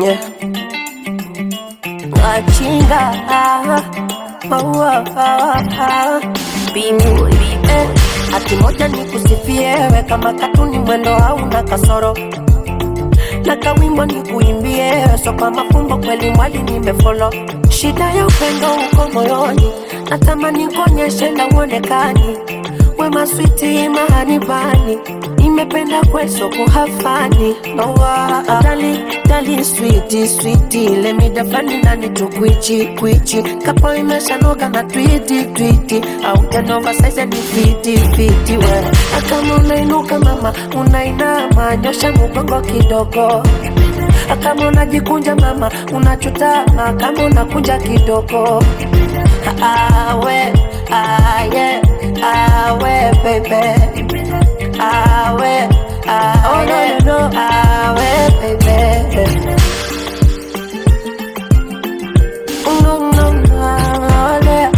Yeah. Wachinga ah, oh, oh, oh, bingu eh, ati moja ni kusifie we kama katuni mwendo hauna kasoro na kawimbo ni kuimbie so kwa mafumbo kweli mwali nimefolo shida ya upendo uko moyoni natamani kuonyeshe na uonekani wema switi mahanibani nimependa kweso kuhafani nowa dali dali switi switi lemidafani nani tukwichi kwichi kapo imeshanoga na twiti twiti au janova saize ni fiti fiti we akama unainuka mama unainama nyosha mugongo kidogo kama unajikunja mama unachutama kama unakunja kidogo awe aye awe baby awe awe no, no, no. awe baby no, no, no, yeah.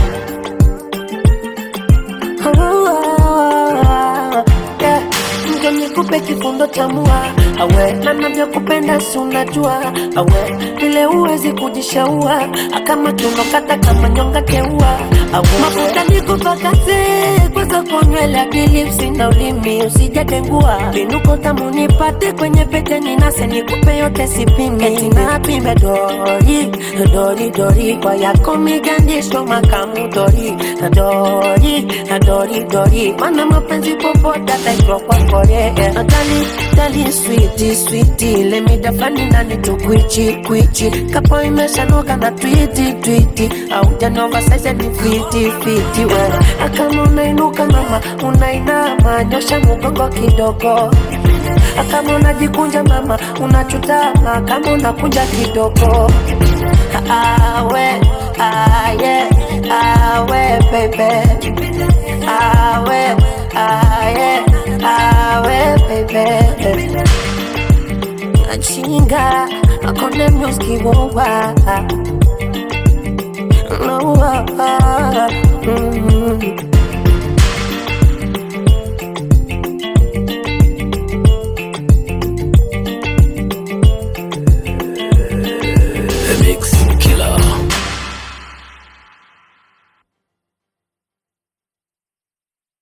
Yeah. Nje nikupe kifundo cha mua awe na navyokupenda si unajua awe vile uwezi kujishaua akama tunokata kama nyonga teua awe mafuta nikupakaze kwanza konywele akilipsi na ulimi usijatengua vinuko tamu nipate kwenye pete ninase nikupe yote sipimi eti napime dori dori dori kwa yako migandisho makamu dori dori dori dori mana mapenzi popote ataitwa kwa kore dali dali switi switi lemidafani nani tukwichi kwichi kapo imeshanoka na twiti twiti au janova saize ni fiti fiti we akama unainuka mama unainama nyosha mugongo kidogo kama unajikunja mama unachutama kama unakunja kidogo awe aye awe bebe awe aye awe bebe achinga akone music wowa